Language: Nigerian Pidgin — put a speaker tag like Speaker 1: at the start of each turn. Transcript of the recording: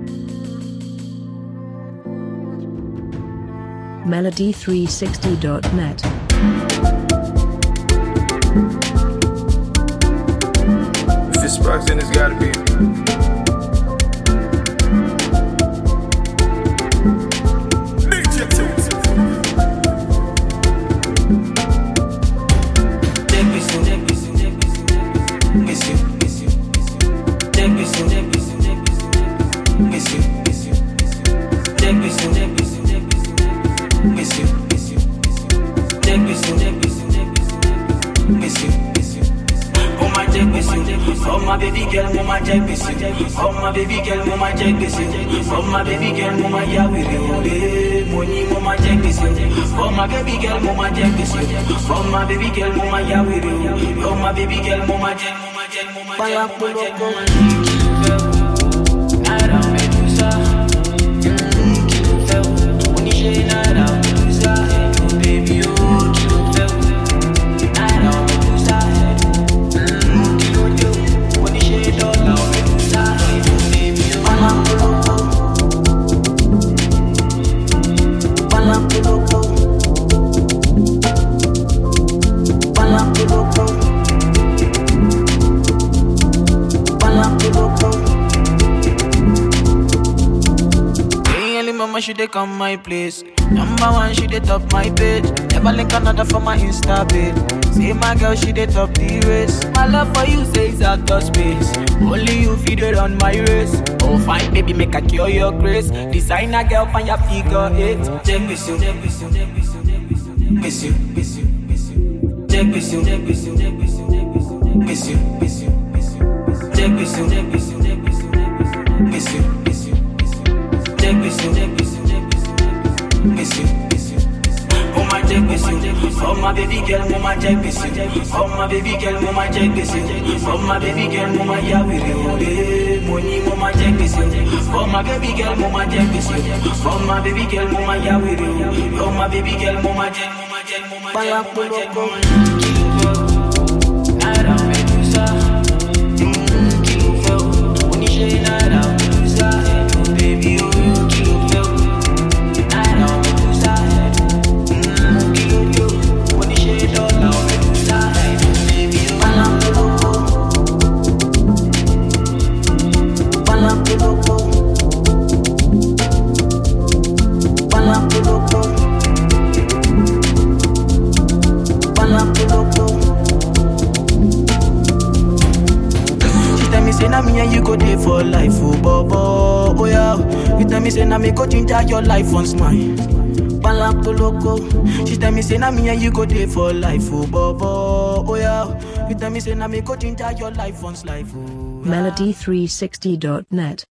Speaker 1: Melody360.net.
Speaker 2: If it's sparks, then it's gotta be. DJ Tunes.
Speaker 3: Oh my baby girl, mama jack busy. Oh my baby girl, mama jack busy. Oh my baby girl, mama ya we re Money, mama jack busy. Oh my baby girl, mama jack busy. Oh my baby girl, mama ya we re Oh my baby girl, mama jack, mama jack, mama jack, mama jack, mama jack. Nada medusa, kilo fẹ́ o, oníṣẹ́ nada medusa, baby oh kilo fẹ́ o, nada medusa, kilo dé o, oníṣẹ́ dọ́là medusa, baby oh. Palapoloko, palapoloko, palapoloko, palapoloko. Hey, early mama, she dey come my place. Number one, she dey top my page. Never link another for my Insta page. See my girl, she dey top the race. My love for you says out of space. Only you feed it on my race. Oh, fine, baby, make I cure your grace. Designer girl, find your figure eight. Check this you, check this you, check this you, check this you, miss you, miss you, miss you. Check this you, check this you, check this you, check this you, miss you, miss you, miss you. Check this you, check this you, check this you, check this you, miss you, miss you, miss you. Check this you, check this you, check this you, miss you, miss you. Oh my check this you, oh my baby girl, mama check this you, oh my baby girl, mama check this you, oh my baby girl, mama ya we re money, mama check this you, oh my baby girl, mama check this you, oh my baby girl, mama ya we re oh my baby girl, mama check, mama check, mama check, mama check, mama check. Nada medusa, kilo fẹ́ o, oníṣẹ́ nada medusa, baby oh kilo fẹ́ o, nada medusa, kilo dé o, oníṣẹ́ dọ́là medusa, baby oh. Palapoloko, palapoloko, palapoloko, palapoloko. She tell me say na me and you go dey for life, oh bobo, oh yeah. You tell me say na me go ginger your life once mine. Palapoloko. She tell me say na me and you go dey for life, oh bobo, oh yeah. You tell me say na me go ginger your life once life, oh. yeah.
Speaker 1: Melody360.net.